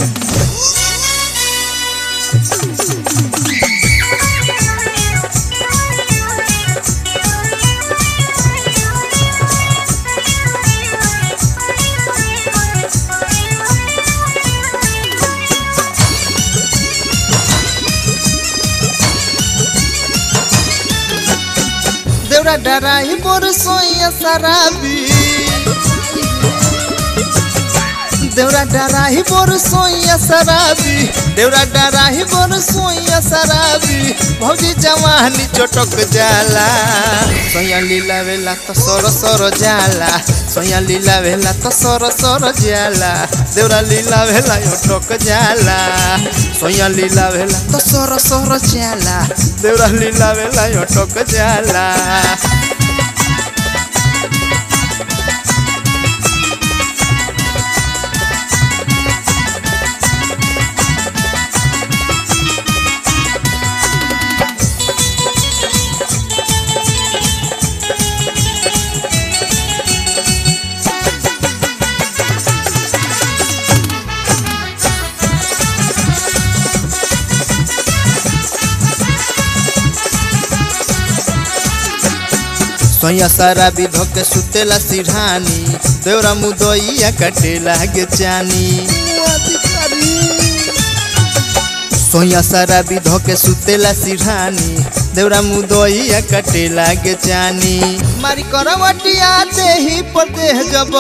देवरा डराई बोर सोइया शराबी देवरा डराही बोर सोइया शराबी देवरा डराही बोर सोइया शराबी भौजी जवानी चटक जाला सोया लीला वेला तो सर सर जाला सोया लीला वेला तो सर सर जाला देवरा लीला वेला अटक जाला सोया लीला वेला तो सर सर जाला देवरा लीला वेला अटक जाला सोया सारा विधो के सुतेला सिरहानी देवरा मुदइया काटे लागे चानी सोया सारा विधो के सुतेला सिरहानी देवरा मुदइया काटे लागे चानी मारी करवटिया देही पर देह जब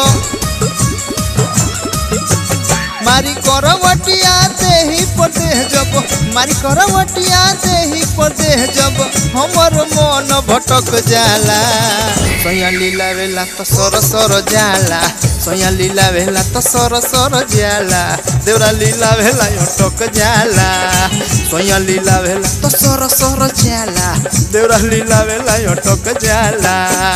मारी करवटिया देही पर देह जब मारी करवटिया देही पर देह जब हमर मन भटक जाला सोया लीला वेला तो सर सर जाला सोया लीला वेला तो सर सर जाला देवरा लीला वेला अटक जाला सोया लीला वेला तो सर सर जाला देवरा लीला वेला अटक जाला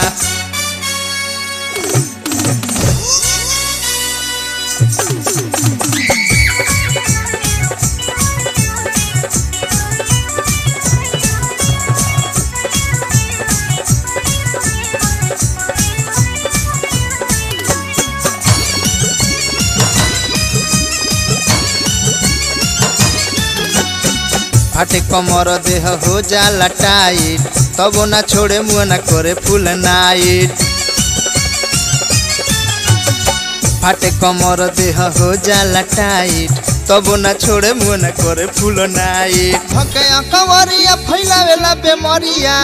फाटे कमर देह हो जाला टाइट तब ना छोड़े मुँह ना करे फुल नाइट फाटे कमर देह हो जाला टाइट तब ना छोड़े मुँह ना करे फुल नाइट भके कवरिया फैलावेला बेमरिया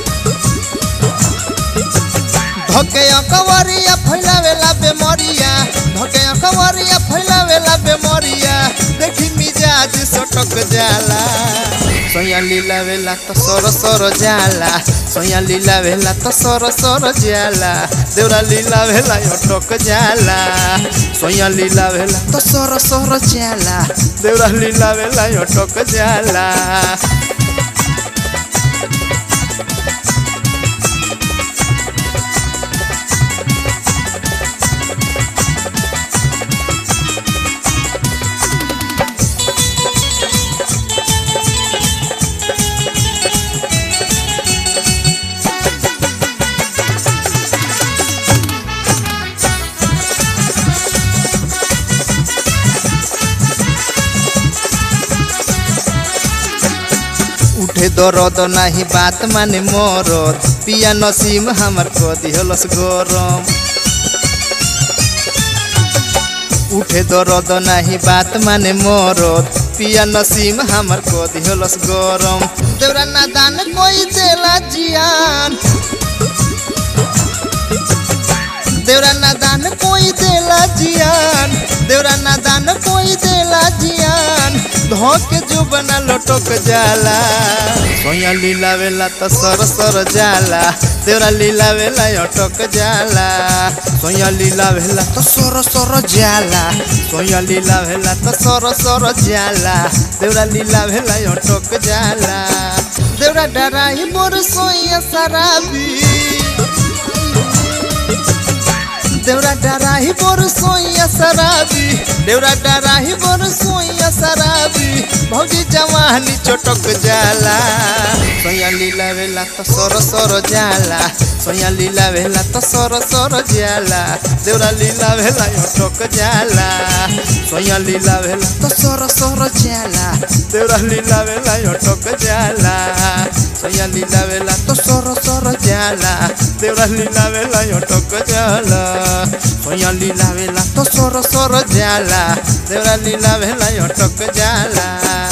धके कवरिया फैलावेला बेमरिया धके कवरिया फैलावेला बेमरिया देखी मिजाज सटक जाला सोया लीला वेला तो सर सर जाला सोया लीला वेला तो सर सर जाला देवरा लीला वेला अटक जाला सोया लीला वेला तो सर सर जाला देवरा लीला वेला अटक जाला उठे दरद नाही बात माने मरद पिया नसीम हमर क दिहलस गरम उठे दरद नाही बात माने मरद पिया नसीम हमर क दिहलस गरम देवरा नादान कोई देला जियान देवरा नादान कोई देला जियान देवरा नादान कोई देला जियान धोके जो बना लटक जाला सोया लीला वेला तो सर सर जाला देवरा लीला वेला अटक जाला सोया लीला वेला तो सर सर जाला सोया लीला वेला तो सर सर जाला देवरा लीला वेला अटक जाला देवरा डराई मोर सोया शराबी देवरा डराही बोर सोइया शराबी देवरा डराही बर सोइया शराबी भौजी जवानी चटक जाला सोया लीला वेला तो सर सर जाला सोया लीला वेला तो सर सर जाला देवरा लीला वेला अटक जाला सोया लीला वेला तो सर सर जाला देवरा लीला वेला अटक जाला सोया लीला वेला तो सर सर जाला देवरा लीला वेला अटक जाला सोया लीला वेला तो सर सर जाला देवरा लीला वेला अटक जाला